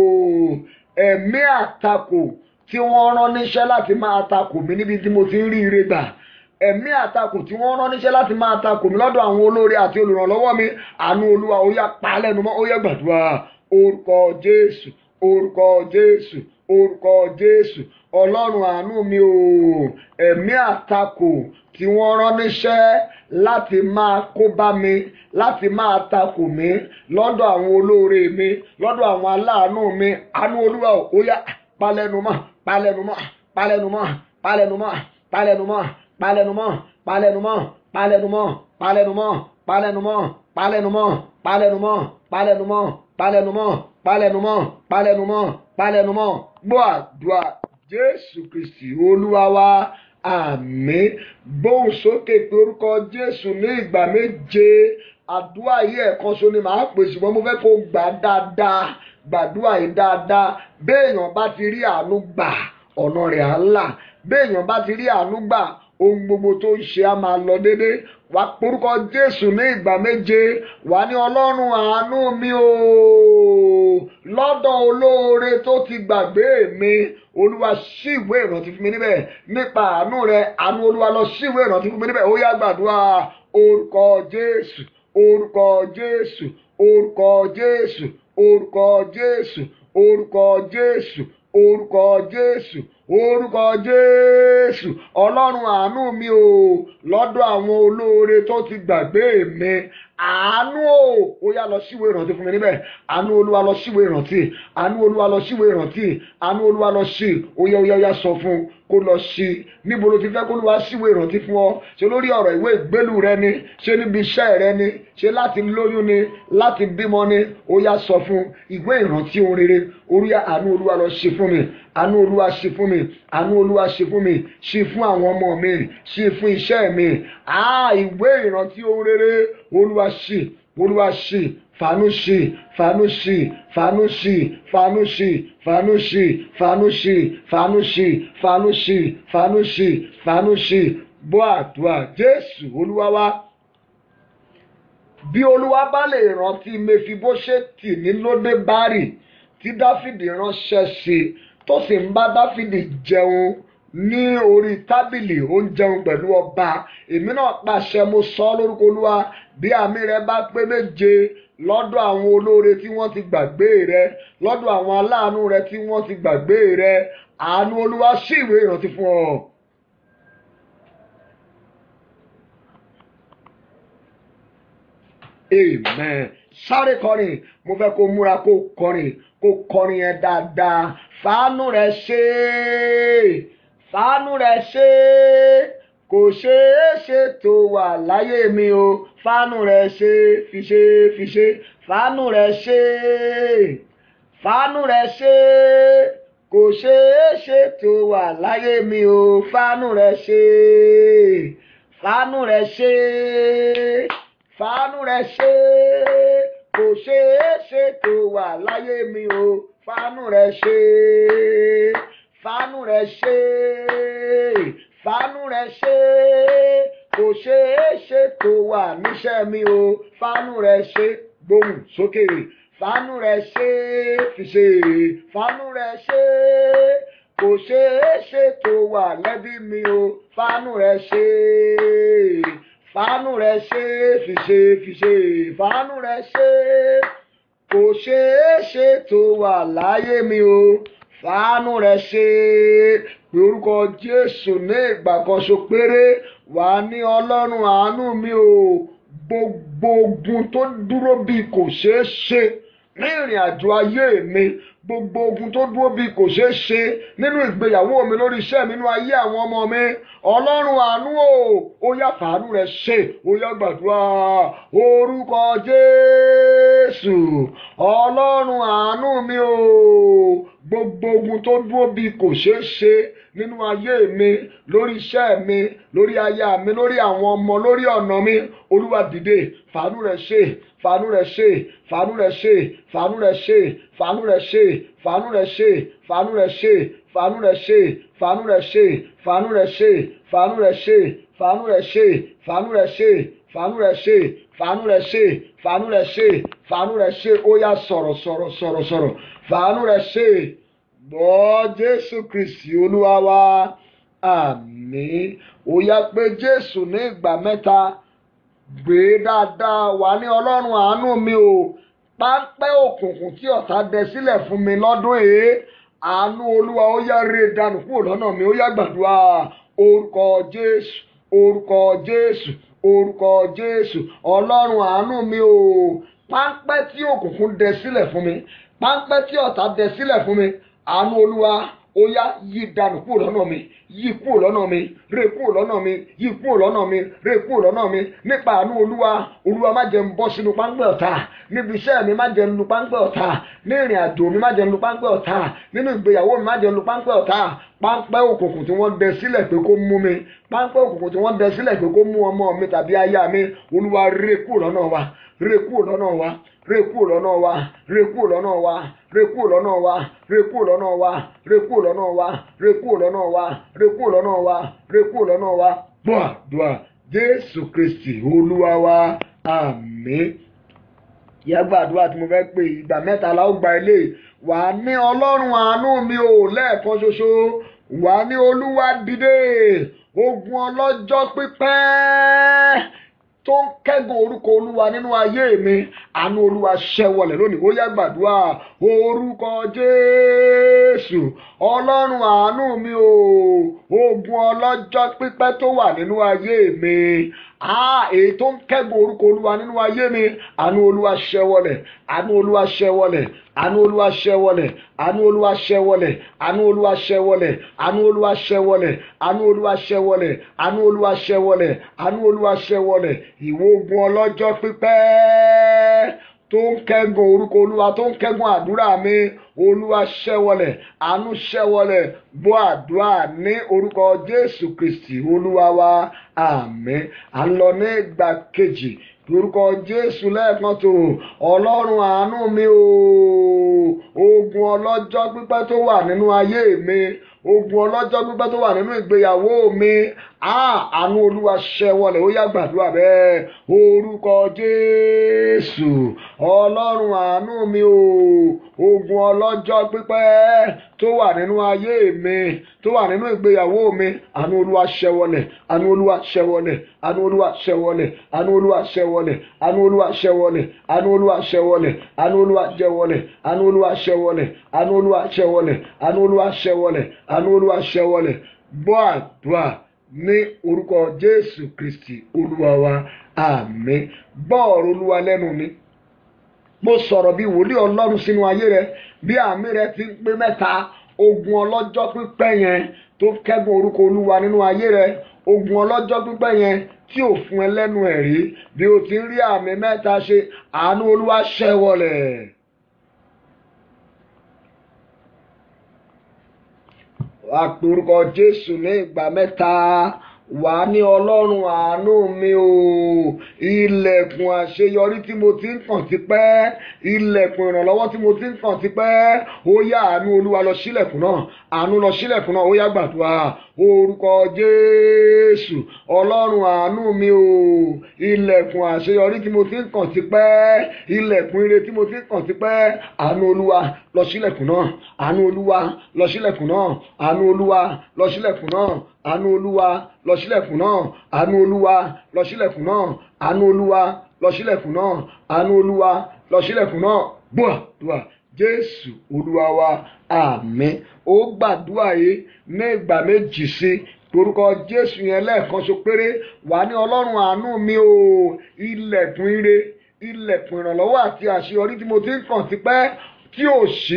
ẹ̀mí àtakò tí wọ́n rán níṣẹ́ láti máa takò mí níbi tí mo ti ń rí ire gbà ẹ̀mí àtakò tí wọ́n rán níṣẹ́ láti máa takò mí lọ́dọ̀ àwọn olórí àti olùrànlọ́wọ́ mi àánú Olúwa ó yá pa lẹ́nu mọ́ ó yá gbàdúrà orúkọ Jésù orúkọ Jésù orúkọ Jésù Ọlọ́run àánú mi o ẹ̀mí àtakò tí wọ́n rán níṣẹ́ láti máa kó bá mi láti máa takò mí lọ́dọ̀ àwọn olóore mi lọ́dọ̀ àwọn aláàánú mi àánú Olúwa ó yá palẹ̀numọ́ palẹ̀numọ́ palẹ̀numọ́ palẹ̀numọ́ palẹ̀numọ́ palẹ̀numọ́ palẹ̀numọ́ palẹ̀numọ́ palẹ̀numọ́ palẹ̀numọ́ palẹ̀numọ́ palẹ̀numọ́ palẹ̀numọ́ palẹ̀numọ́ palẹ̀numọ́ palẹ̀numọ́ palẹ̀numọ́ gbọ́ àdúrà Jésù Kristi Olúwa wa àmín gbóhùn sókè pé orúkọ Jésù ní ìgbà méje àdúrà yìí ẹ̀kan ṣo ni màá pè ṣùgbọ́n mo fẹ́ kó gbà dáadáa gbàdúrà yìí dáadáa béèyàn bá ti rí àánú gbà ọ̀nà rẹ̀ á là béèyàn bá ti rí àánú gbà ohun gbogbo tó ń ṣe á máa lọ dédé wà porúkọ Jésù ní ìgbà méje wà ní Ọlọ́run àánú mi o lọ́dọ̀ olóore tó ti gbàgbé mi Olúwa ṣí ìwé ìrántí fún mi níbẹ̀ nípa àánú rẹ àánú Olúwa lọ ṣí ìwé ìrántí fún mi níbẹ̀ ó yá gbàdúrà orúkọ Jésù orúkọ Jésù orúkọ Jésù orúkọ Jésù orúkọ Jésù orúkọ Jésù orúkọ Jésù Ọlọ́run àánú mi o lọ́dọ̀ àwọn olóore tó ti gbàgbé mi àánú o ó yá lọ síwèé ìrántí fún mi níbẹ̀ àánú Olúwa lọ síwèé ìrántí àánú Olúwa lọ síwèé ìrántí àánú Olúwa lọ sí ó yá ó yá ó yá sọ fún kó lọ sí níbo ló ti fẹ́ kó Olúwa síwèé ìrántí fún ọ ṣe lórí ọ̀rọ̀ ìwé ìgbélú rẹ ni ṣe níbi iṣẹ́ rẹ ni ṣe láti lóyún ni láti bímọ ni ó yá sọ fún ìwé ìrántí ohun rere orí àánú Olúwa lọ ṣe fún mi àánú Olúwa ṣe fún mi àánú Olúwa ṣe fún mi ṣe fún àwọn ọmọ mi ṣe fún iṣẹ́ mi àá ìwé ìrántí ohun rere Olúwa ṣe Olúwa ṣe fàánú ṣe fàánú ṣe fàánú ṣe fàánú ṣe fàánú ṣe fàánú ṣe fàánú ṣe fàánú ṣe fàánú ṣe fàánú ṣe bọ́ àdúrà Jésù Olúwa wa bí Olúwa bá lè rántí Mefibóṣẹ́tì ní lóde bárì tí Dáfídì ránṣẹ́ sí tó sì ń bá Dáfídì jẹun ní orí tábìlì ó ń jẹun pẹ̀lú ọba èmi náà pàṣẹ mo sọ ọ́ lórúkọ Olúwa bí àmì rẹ bá pé méje lọ́dọ̀ àwọn olóore tí wọ́n ti gbàgbé rẹ lọ́dọ̀ àwọn aláàánú rẹ tí wọ́n ti gbàgbé rẹ àánú Olúwa ṣí ìwé ìrántí fún ọ. amen sáré kọrin mo fẹ́ kó múra kó kọrin kó kọrin yẹn dáadáa fàánú rẹ ṣe fàánú rẹ ṣe kò ṣeé ṣe tó wà láyé mi o fàánú rẹ ṣe fi ṣe fi ṣe fàánú rẹ ṣe fàánú rẹ ṣe kò ṣeé ṣe tó wà láyé mi o fàánú rẹ ṣe fàánú rẹ ṣe fàánú rẹ ṣe kò ṣeé ṣe tó wà láyé mi o fàánú rẹ ṣe fàánú rẹ ṣe fàánú rẹ ṣe kò ṣeé ṣe tó wà níṣẹ́ mi o fàánú rẹ ṣe gbóhùn sókè fàánú rẹ ṣe fi ṣe fàánú rẹ ṣe kò ṣeé ṣe tó wà lẹ́bí mi o fàánú rẹ ṣe fàánú rẹ ṣe fi ṣe fi ṣe fàánú rẹ ṣe kò ṣeé ṣe tó wà láyé mi o fàánú rẹ ṣe pé orúkọ Jésù ní ìgbà kan ṣo péré wà ní Ọlọ́run àánú mi o gbogbo ogun tó dúró bí kò ṣeé ṣe ní ìrìn àjò ayé mi gbogbo ogun tó dúró bí kò ṣeé ṣe nínú ìgbéyàwó mi lórí iṣẹ́ mi nínú ayé àwọn ọmọ mi ọlọ́run àánú o ó yá fàánú rẹ̀ ṣe ó yá gbàdúrà orúkọ jésù ọlọ́run àánú mi o gbogbo ogun tó dúró bí kò ṣeé ṣe nínú ayé mi lórí iṣẹ́ mi lórí aya mi lórí àwọn ọmọ lórí ọ̀nà mi olúwa dìde fàánú rẹ̀ ṣe fàánú rẹ̀ ṣe fàánú rẹ̀ ṣe fàánú rẹ̀ ṣe fàánú rẹ̀ ṣe fàánú rẹ̀ ṣe fàánú rẹ̀ ṣe fàánú rẹ̀ ṣe fàánú rẹ̀ ṣe fàánú rẹ̀ ṣe fàánú rẹ̀ ṣe fàánú rẹ̀ ṣe fàánú rẹ̀ ṣe fàánú rẹ̀ ṣe fàánú rẹ̀ ṣe fàánú rẹ̀ ṣe fàánú rẹ̀ ṣe ó yá sọ̀rọ̀ sọ̀rọ̀ sọ̀rọ̀ sọ̀rọ̀ fàánú rẹ̀ ṣe gbọ́ jésù kristi olúwa wa àmín ó yá pé jésù ní ìgbà mẹ́ta gbé dáadáa wà ní ọlọ́run àánú mi o páńpẹ́ òkùnkùn tí ọ̀tá dẹ sílẹ̀ fún mi lọ́dún yìí àánú olúwa ó yá rè dànù kúrò lọ́nà mi ó yá gbàdúrà orúkọ jésù orúkọ jésù orúkọ jésù ọlọ́run àánú mi o páńpẹ́ tí òkùnkùn dẹ sílẹ̀ fún mi páńpẹ́ tí ọ̀tá dẹ sílẹ̀ fún mi àánú olúwa ó yá yí dànù kúrò lọ́nà mi yí kúrò lọ́nà mi ré kúrò lọ́nà mi yí kúrò lọ́nà mi ré kúrò lọ́nà mi nípa àánú olúwa olúwa má jẹ́ n bọ́ sínú páńpẹ́ ọ̀tá níbi iṣẹ́ mi má jẹ́ n lu páńpẹ́ ọ̀tá ní ìrìn àjò mi má jẹ́ n lu páńpẹ́ ọ̀tá nínú ìgbéyàwó mi má jẹ́ n lu páńpẹ́ ọ̀tá páńpẹ́ òkùnkùn tí wọ́n dẹ sílẹ̀ pé kó mú mi páńpẹ́ òkùnkùn tí wọ́n dẹ sílẹ̀ pé kó mú ọmọ mi tàbí aya mi olúwa ré kúrò lọ́nà wa ré kúrò lọ́nà wa ré kúrò lọ́nà wa ré kúrò lọ́nà wa ré kúrò lọ́nà wa ré kúrò lọ́nà wa ré kúrò lọ́nà wa ré kúrò lọ́nà wa ré kúrò lọ́nà wa ré kúrò lọ́nà wa gbọ́ àdúrà jésù kristi olúwa wa àmín yàgbà àdúrà tí mo fẹ́ pè ìgbà mẹ́ta la ó gba ilé wà á ní ọlọ́run àánú mi ò lẹ́ẹ̀kan ṣoṣo wà á ní olúwa dìde ogun ọlọ́jọ́ pípẹ́ tó ń kẹ́gùn orúkọ olúwa nínú ayé mi àánú olúwa ṣẹ́wọlẹ̀ lónìí ó yá gbàdúrà orúkọ jésù ọlọ́run àánú mi o ogun ọlọ́jọ́ pípẹ́ tó wà nínú ayé mi ah èyí tó ń kẹ́gùn orúkọ olúwa nínú ayé mi àánú olúwa ṣẹ́wọlẹ̀ àánú olúwa ṣẹ́wọlẹ̀ àánú olúwa ṣẹ́wọlẹ̀ àánú olúwa ṣẹ́wọlẹ̀ àánú olúwa ṣẹ́wọlẹ̀ àánú olúwa ṣẹ́wọlẹ̀ àánú olúwa ṣẹ́wọlẹ̀ àánú olúwa ṣẹ́wọlẹ̀ àánú olúwa ṣẹ́wọlẹ̀ ìwọ ogun ọlọ́jọ́ pípẹ́ tó ń kẹ́gùn orúkọ olúwa tó ń kẹ́gùn àdúrà mi olúwa ṣẹ́wọlẹ̀ àánú ṣẹ́wọlẹ̀ gbọ́ àdúrà ní orúkọ jésù kristi olúwa wa àmín à ń lọ ní ìgbà kejì orúkọ jésù lẹ́ẹ̀kan tó ọlọ́run àánú mi o ogun ọlọ́jọ́ pípẹ́ tó wà nínú ayé mi ogun ọlọ́jọ́ pípẹ́ tó wà nínú ìgbéyàwó mi àánú olúwa ṣẹ́wọlẹ̀ ó yá gbàdúrà bẹ́ẹ̀ orúkọ jésù ọlọ́run àánú mi o ogun ọlọ́jọ́ pípẹ́ tó wà nínú ayé mi tó wà nínú ìgbéyàwó mi àánú olúwa ṣẹ́wọlẹ̀ àánú olúwa ṣẹ́wọlẹ̀ àánú olúwa ṣẹ́wọlẹ̀ àánú olúwa ṣẹ́wọlẹ̀ àánú olúwa ṣẹ́wọlẹ̀ àánú olúwa ṣẹ́wọlẹ̀ àánú olúwa ṣẹ́wọlẹ̀ àánú olúwa ṣẹ́wọlẹ̀ àánú olúwa ṣẹ́wọlẹ̀ àánú olúwa ṣẹ́wọlẹ̀ àánú olúwa ṣẹ́wọlẹ̀ gbọ́ àdúrà ní orúkọ jésù kristi olúwa wa àmín gbọ́ ọ̀rọ̀ olúwa lẹ́nu mi mo sọ̀rọ̀ bí wòlíì ọlọ́run sínú ayé rẹ bí àmì rẹ ti ń pé mẹ́ta ogun ọlọ́jọ́ pípẹ́ yẹn tó kẹ́gun orúkọ olúwa nínú ayé rẹ ogun ọlọ́jọ́ pípẹ́ yẹn tí ò fún ẹ lẹ́nu ẹ̀ rí bí o ti ń rí àmì mẹ́ta ṣe àánú olúwa ṣẹ́wọlẹ̀. wàá pe orúkọ jésù ní ìgbà mẹ́ta wà ní ọlọ́run àánú mi o ilẹ̀kùn àṣeyọrí tí mo ti ń kàn tipẹ́ ilẹ̀kùn ìrànlọ́wọ́ tí mo ti ń kàn tipẹ́ ó yá àánú olúwa lọ sílẹ̀kùn náà àánú lọ sílẹ̀kùn náà ó yá gbàdúrà orúkọ jésù ọlọ́run àánú mi o ilẹ̀kùn àṣeyọrí tí mo ti ń kàn tipẹ́ ilẹ̀kùn ire tí mo ti ń kàn tipẹ́ àánú olúwa lọ sílẹ̀kùn náà àánú olúwa lọ sílẹ̀kùn náà àánú olúwa lọ sílẹ̀kùn náà àánú olúwa lọ sílẹ̀kùn náà àánú olúwa lọ sílẹ̀kùn náà àánú olúwa lọ sílẹ̀kùn náà àánú olúwa lọ sílẹ̀kùn náà gbọ́ àdúrà jésù olúwa wa àmín ó gbàdúrà yìí ní ìgbà méjì sí torúkọ jésù yẹn lẹ́ẹ̀kan so péré wà ní ọlọ́run àánú mi o ilẹ̀kùn ire ilẹ̀kùn ìrànlọ́wọ́ àti àṣeyọrí tí mo ti ń kàn tipẹ́ tí ò sí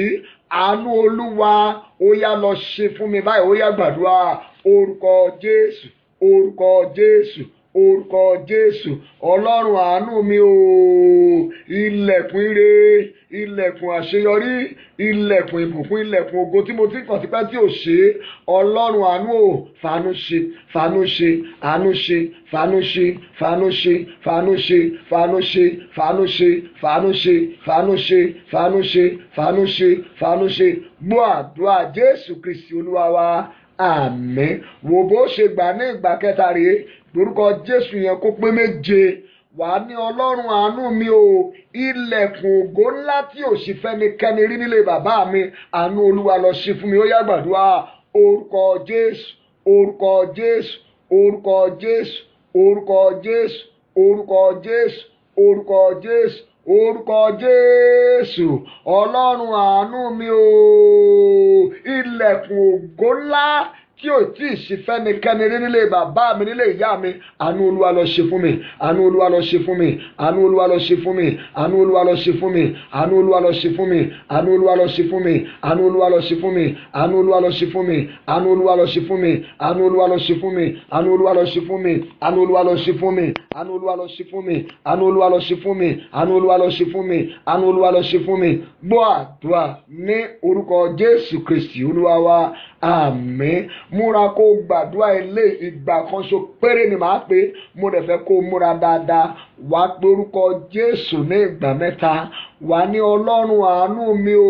àánú olúwa ó yá lọ ṣe fún mi báyìí ó yá gbàdúrà orúkọ jésù orúkọ jésù orúkọ jésù ọlọ́run àánú mi o ilẹ̀kùn ire ilẹ̀kùn àṣeyọrí ilẹ̀kùn ìbùkún ilẹ̀kùn ògo tí mo ti kàn tipẹ́ tí ò ṣe é ọlọ́run àánú o fàánú ṣe fàánú ṣe àánú ṣe fàánú ṣe fàánú ṣe fàánú ṣe fàánú ṣe fàánú ṣe fàánú ṣe fàánú ṣe fàánú ṣe fàánú ṣe fàánú ṣe gbọ́ àdúrà jésù kristi olúwa wa àmín wò bó ṣe gbà ní ìgbà kẹta rèé lórúkọ jésù yẹn kó pé méje wà á ní ọlọ́run àánú mi o ilẹ̀kùn ògo ńlá tí ò sì fẹ́nikẹ́ni rí nílé bàbá mi àánú olúwa lọ ṣe fún mi ó yá gbàdúrà orúkọ jésù orúkọ jésù orúkọ jésù orúkọ jésù orúkọ jésù orúkọ jésù orúkọ jésù ọlọ́run àánú mi o ilẹ̀kùn ògo ńlá tí ò tí ì ṣe fẹ́nikẹ́ni rí nílé bàbá mi nílé ìyá mi àánú olúwa lọ ṣe fún mi àánú olúwa lọ ṣe fún mi àánú olúwa lọ ṣe fún mi àánú olúwa lọ ṣe fún mi àánú olúwa lọ ṣe fún mi àánú olúwa lọ ṣe fún mi àánú olúwa lọ ṣe fún mi àánú olúwa lọ ṣe fún mi àánú olúwa lọ ṣe fún mi àánú olúwa lọ ṣe fún mi àánú olúwa lọ ṣe fún mi àánú olúwa lọ ṣe fún mi àánú olúwa lọ ṣe fún mi àánú olúwa lọ ṣe fún mi àánú olúwa lọ ṣe fún mi àánú olúwa lọ ṣe fún mi gbọ́ àdúrà ní orúkọ jésù kristi olúwa wa àmín múra kó gbàdúrà ilé ìgbà kan ṣo péré ni màá pé mo dẹ̀ fẹ́ kó múra dáadáa wà á pe orúkọ jésù ní ìgbà mẹ́ta wà ní ọlọ́run àánú mi o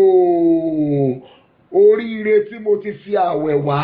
oríire tí mo ti fi àwẹ̀ wá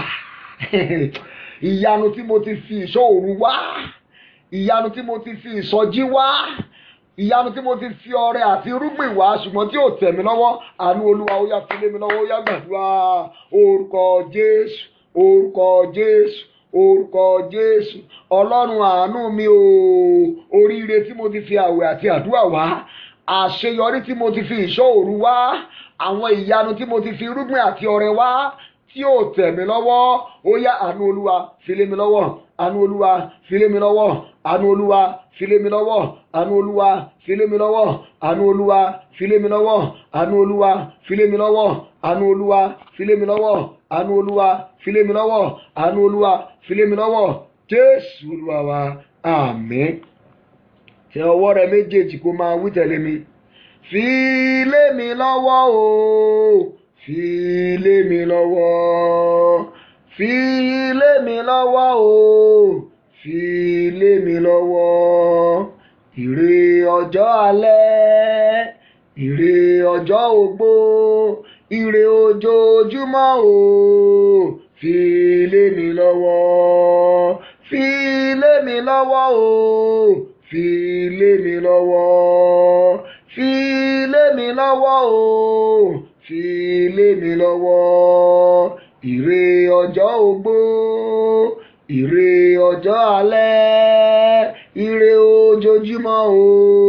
ìyanu tí mo ti fi ìṣọ́ òru wá ìyanu tí mo ti fi ìsọjí wá ìyanu tí mo ti fi ọrẹ àti irúgbìn wá ṣùgbọ́n tí ò tẹ̀ mí lọ́wọ́ àánú olúwa ó yá fi lé mi lọ́wọ́ ó yá gbàdúrà orúkọ jésù orúkọ jésù orúkọ jésù ọlọ́run àánú mi o oríire tí mo ti fi àwẹ̀ àti àdúrà wá àṣeyọrí tí mo ti fi ìṣọ́ òru wá àwọn ìyanu tí mo ti fi irúgbìn àti ọrẹ wá tí ò tẹ̀ mí lọ́wọ́ ó yá àánú olúwa fi lé mi lọ́wọ́ àánú olúwa fi lé mi lọ́wọ́ àánú olúwa fi lé mi lọ́wọ́ àánú olúwa fi lé mi lọ́wọ́ àánú olúwa fi lé mi lọ́wọ́ àánú olúwa fi lé mi lọ́wọ́ àánú olúwa fi lé mi lọ́wọ́ àánú olúwa fi lé mi lọ́wọ́ àánú olúwa fi lé mi lọ́wọ́ jésù olúwa wa àmín tẹ ọwọ́ rẹ méjèèjì kó máa wí tẹ̀lé mi fi lé mi lọ́wọ́ o fi lé mi lọ́wọ́ fi lé mi lọ́wọ́ o fi lé mi lọ́wọ́ ire ọjọ́ alẹ́ ire ọjọ́ ogbó ire ojoojúmọ́ o fi lé mi lọ́wọ́ fi lé mi lọ́wọ́ o fi lé mi lọ́wọ́ fi lé mi lọ́wọ́ o fi lé mi lọ́wọ́ ire ọjọ́ ogbó ire ọjọ́ alẹ́ ire ojoojúmọ́ o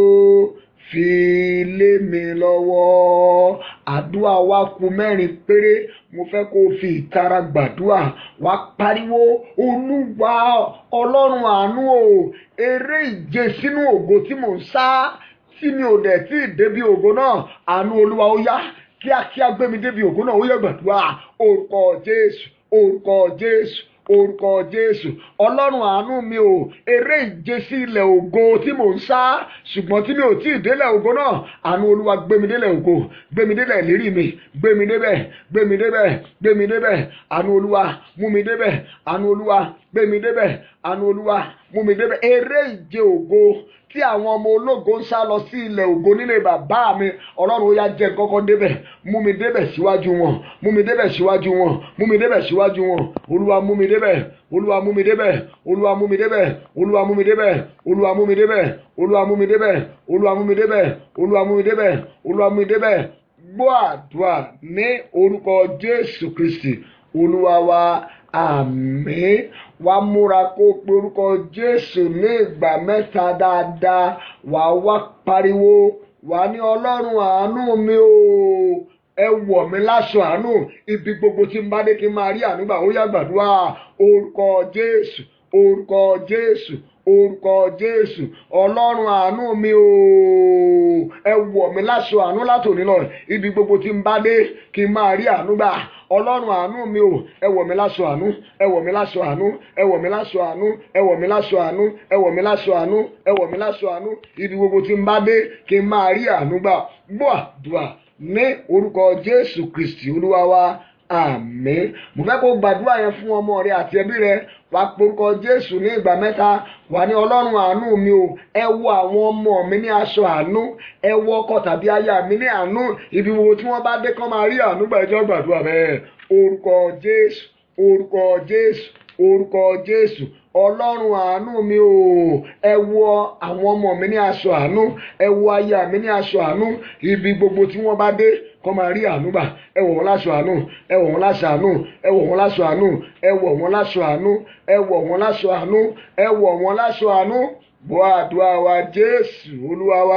fi lé mi lọ́wọ́ àdúrà wa kù mẹ́rin péré mo fẹ́ kó o fi ìtara gbàdúrà wá pariwo olúwa ọlọ́run àánú o eré ìje sínú ògo tí mò ń sá tí mi ò dẹ̀ tí ì débi ògo náà àánú olúwa ó yá kíákíá gbé mi débi ògo náà ó yẹ gbàdúrà orúkọ jésù orúkọ jésù orúkọ jésù ọlọ́run àánú mi o eré ìje sí ilẹ̀ ògo tí mò ń sá ṣùgbọ́n tí mi ò tí ì délẹ̀ ògo náà àánú olúwa gbé mi délẹ̀ ògo gbé mi délẹ̀ ìlérí mi gbé mi débẹ̀ gbé mi débẹ̀ gbé mi débẹ̀ àánú olúwa mú mi débẹ̀ àánú olúwa gbé mi débẹ̀ àánú olúwa mú mi débẹ̀ eré ìje ògo tí àwọn ọmọ ológo ń sá lọ sí ilẹ̀ ògo nílé bàbá mi ọlọ́run ó yá jẹ́ kọ́kọ́ débẹ̀ mú mi débẹ̀ síwájú wọn mú mi débẹ̀ síwájú wọn mú mi débẹ̀ síwájú wọn olúwa mú mi débẹ̀ olúwa mú mi débẹ̀ olúwa mú mi débẹ̀ olúwa mú mi débẹ̀ olúwa mú mi débẹ̀ olúwa mú mi débẹ̀ olúwa mú mi débẹ̀ olúwa mú mi débẹ̀ olúwa mú mi débẹ̀ gbọ́ àdúrà ní orúkọ jésù kristi olúwa wa àmín wàá múra kó pe orúkọ jésù ní ìgbà mẹ́ta dáadáa wàá wá pariwo wàá ní ọlọ́run àánú mi o ẹ wọ̀ mí láṣọ àánú ibi gbogbo tí n bá dé kí n máa rí àánú gbà ó yá gbàdúrà orúkọ jésù orúkọ jésù orúkọ jésù ọlọ́run àánú mi o ẹ wọ̀ mí láṣọ àánú látòní lọ ibi gbogbo tí n bá dé kí n máa rí àánú gbà ọlọ́run àánú mi o ẹ wọ̀ mí láṣọ àánú ẹ wọ̀ mí láṣọ àánú ẹ wọ̀ mí láṣọ àánú ẹ wọ̀ mí láṣọ àánú ẹ wọ̀ mí láṣọ àánú ẹ wọ̀ mí láṣọ àánú ibi gbogbo tí n bá dé kí n máa rí àánú gbà gbọ́ àdúrà ní orúkọ jésù kristi olúwa wa àmín mo fẹ́ kó gbàdúrà yẹn fún ọmọ rẹ àti ẹbí rẹ wà porúkọ jésù ní ìgbà mẹ́ta wà ní ọlọ́run àánú mi o ẹ wọ àwọn ọmọ mi ní aṣọ àánú ẹ wọ ọkọ tàbí aya mi ní àánú ibi wo tí wọ́n bá dé kán máa rí àánú gbà ẹjọ́ gbàdúrà bẹ́ẹ̀ orúkọ jésù orúkọ jésù orúkọ jésù ọlọ́run àánú mi o ẹ wọ àwọn ọmọ mi ní aṣọ àánú ẹ wọ aya mi ní aṣọ àánú ibi gbogbo tí wọ́n bá dé kọ́ máa rí àánú gbà ẹ wọ̀ wọ́n láṣọ àánú ẹ wọ̀ wọ́n láṣọ àánú ẹ wọ̀ wọ́n láṣọ àánú ẹ wọ̀ wọ́n láṣọ àánú ẹ wọ̀ wọ́n láṣọ àánú ẹ wọ̀ wọ́n láṣọ àánú bọ́ àdúrà wa jésù olúwa wa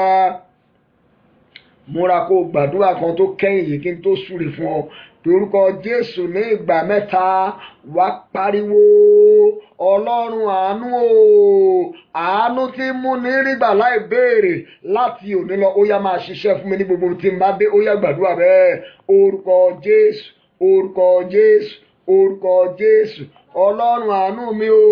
múra kó gbàdúrà kan tó kẹ́yìn yìí kí n tó súre fún ọ pé orúkọ jésù ní ìgbà mẹ́ta wá pariwo ọlọ́run àánú o àánú tí mú ní rígbà láì béèrè láti òní lọ ó yá máa ṣiṣẹ́ fún mi ní gbogbo tí n bá dé ó yá gbàdúrà bẹ́ẹ̀ orúkọ jésù orúkọ jésù orúkọ jésù ọlọ́run àánú mi o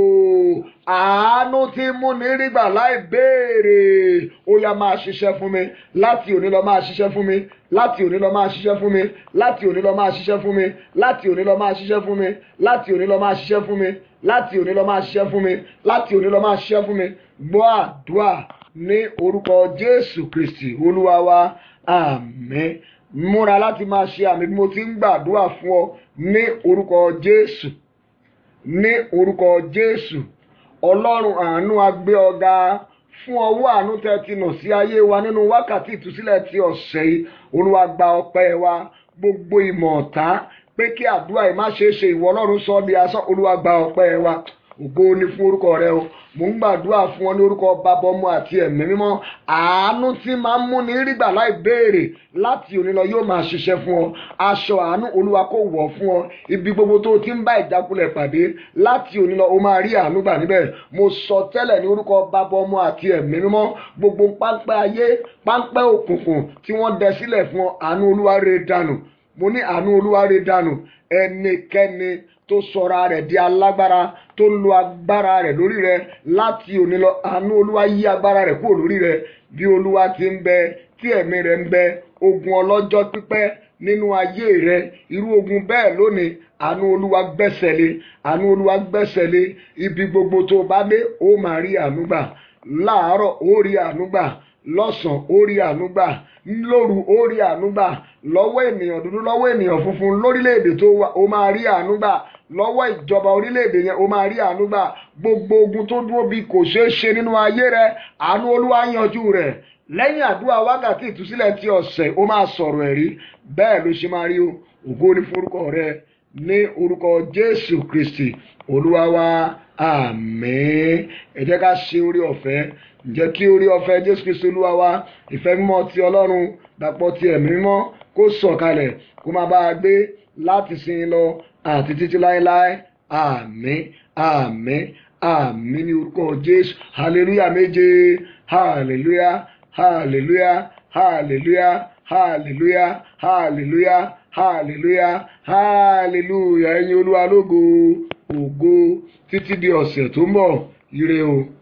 àánú tí mú ní rígbà láì béèrè ó yá máa ṣiṣẹ́ fún mi láti òní lọ máa ṣiṣẹ́ fún mi láti òní lọ máa ṣiṣẹ́ fún mi láti òní lọ máa ṣiṣẹ́ fún mi láti òní lọ máa ṣiṣẹ́ fún mi láti òní lọ máa ṣiṣẹ́ fún mi láti òní lọ máa ṣiṣẹ́ fún mi láti òní lọ máa ṣiṣẹ́ fún mi gbọ́ àdúrà ní orúkọ jésù kristi olúwa wa àmín múra láti máa ṣe àmì bí mo ti ń gbàdúrà fún ọ ní orúkọ jésù ní orúkọ jésù ọlọ́run àánú agbé ọ̀gá fún ọwọ́ àánú tẹ́ ti nà sí ayé wa nínú wákàtí ìtúsílẹ̀ ti ọ̀sẹ̀ yìí olúwa gba ọpẹ́ wa gbogbo ìmọ̀ ọ̀tá pé kí àdúrà yìí má ṣe é ṣe ìwọ ọlọ́run sọ ọ́ di asán olúwa gba ọpẹ́ wa ògo ni fún orúkọ rẹ o mò ń gbàdúrà fún ọ ní orúkọ bàbá ọmọ àti ẹ̀mí mímọ́ àánú tí máa ń múni rígbà láì béèrè láti òní lọ yóò máa ṣiṣẹ́ fún ọ aṣọ àánú olúwa kò wọ̀ fún ọ ibi gbogbo tó o ti ń bá ìjákulẹ̀ pàdé láti òní lọ o máa rí àánú gbà níbẹ̀ mo sọ tẹ́lẹ̀ ní orúkọ bàbá ọmọ àti ẹ̀mí mímọ́ gbogbo páńpẹ́ ayé páńpẹ́ òkùnkùn tí wọ́n dẹ sílẹ̀ fún ọ àánú olúwa rẹ̀ dànù mo ní àánú olúwa rẹ̀ dànù ẹnikẹ́ni tó sọra rẹ̀ di alágbára tó ń lo agbára rẹ̀ lórí rẹ̀ láti òní lọ àánú olúwa yí agbára rẹ̀ kúrò lórí rẹ̀ bí olúwa ti ń bẹ tí ẹ̀mí rẹ̀ ń bẹ ogun ọlọ́jọ́ pípẹ́ nínú ayé rẹ̀ irú ogun bẹ́ẹ̀ lónìí àánú olúwa gbẹ́sẹ̀ lé àánú olúwa gbẹ́sẹ̀ lé ibi gbogbo tó bá dé ó máa rí àánú gbà láàárọ̀ ó rí àánú gbà lọ́sàn-án ó rí àánú gbà lóru ó rí àánú gbà lọ́wọ́ ènìyàn dúdú lọ́wọ́ ènìyàn funfun lórílẹ̀‐èdè tó wà ó máa rí àánú gbà lọ́wọ́ ìjọba orílẹ̀‐èdè yẹn ó máa rí àánú gbà gbogbo ogun tó dúró bí kò ṣeé ṣe nínú ayé rẹ àánú olúwa yanjú rẹ̀ lẹ́yìn àdúrà wákàtí ìtúsílẹ̀ ti ọ̀sẹ̀ ó máa sọ̀rọ̀ ẹ̀rí bẹ́ẹ̀ ló ṣe máa rí o ògo ní forúkọ rẹ ní orúkọ jésù kristi olúwa wa àmín ẹ jẹ́ ká ṣe orí ọ̀fẹ́ ǹjẹ́ kí orí ọ̀fẹ́ jésù kristi olúwa wa ìfẹ́ mímọ́ ti ọlọ́run dàpọ̀ ti ẹ̀mí mímọ́ kó sọ̀kalẹ̀ kó máa bá a gbé láti sin lọ àti títí láéláé àmín àmín àmín ní orúkọ jésù hallelujah méje hallelujah hallelujah hallelujah hallelujah hallelujah hallelujah hallelujah ẹ̀yin olúwa lógo ògo títí di ọ̀sẹ̀ tó ń bọ̀ ire o.